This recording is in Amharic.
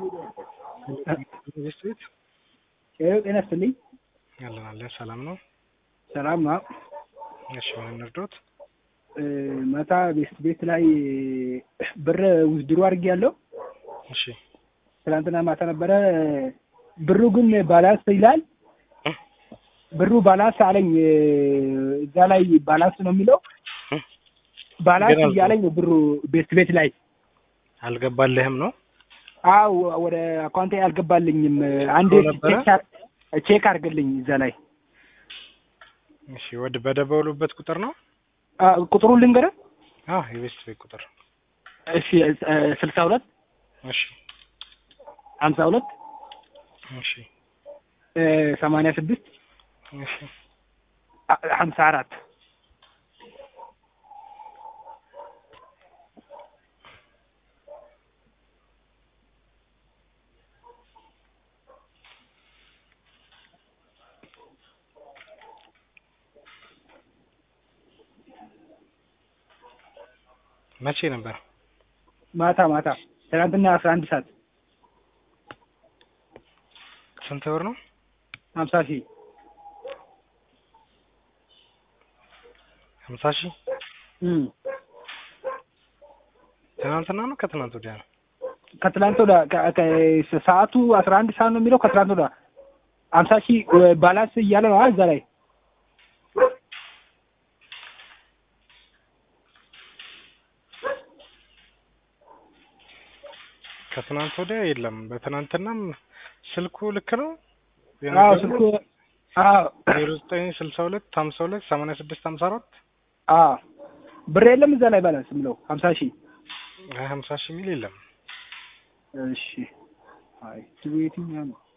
ቤት ጤና ይስጥልኝ። ያለን አለ ሰላም ነው። ሰላም ነው። እሺ ምን እንርዶት? ማታ ቤት ቤት ላይ ብር ውዝድሮ አድርጌያለሁ። እሺ ትናንትና ማታ ነበረ። ብሩ ግን ባላንስ ይላል። ብሩ ባላንስ አለኝ። እዛ ላይ ባላንስ ነው የሚለው። ባላንስ ግን አልኩ። እያለኝ ነው ብሩ ቤት ቤት ላይ አልገባልህም ነው? አው ወደ አካውንቴ አልገባልኝም። አንዴ ብሎ ነበረ? ቼክ አር- ቼክ አድርግልኝ እዛ ላይ እሺ ወደ በደበሉበት ቁጥር ነው? አ፣ ቁጥሩን ልንገርህ። አዎ የቤት ቤት ቁጥር። እሺ ስልሳ ሁለት እሺ ሀምሳ ሁለት እሺ ሰማንያ ስድስት እሺ ሀምሳ አራት መቼ ነበር? ማታ ማታ ትናንትና አስራ አንድ ሰዓት ስንት ብር ነው? ሀምሳ ሺህ ሀምሳ ሺህ እም። ትናንትና ነው ከትናንት ወዲያ ነው? ከትላንት ወደ ከ- ከ- ሰዓቱ አስራ አንድ ሰዓት ነው የሚለው ከትላንት ወደ ሀምሳ ሺህ ባላንስ እያለ ነው እዛ ላይ ከትናንት ወዲያ የለም። በትናንትናም ስልኩ ልክ ነው? አዎ ስልኩ አዎ ዜሮ ዘጠኝ ስልሳ ሁለት ሀምሳ ሁለት ሰማንያ ስድስት ሀምሳ አራት አዎ ብር የለም እዛ ላይ ባላንስ የምለው ሀምሳ ሺህ ሀምሳ ሺህ ሚል የለም። እሺ አይ ስሉ የትኛው ነው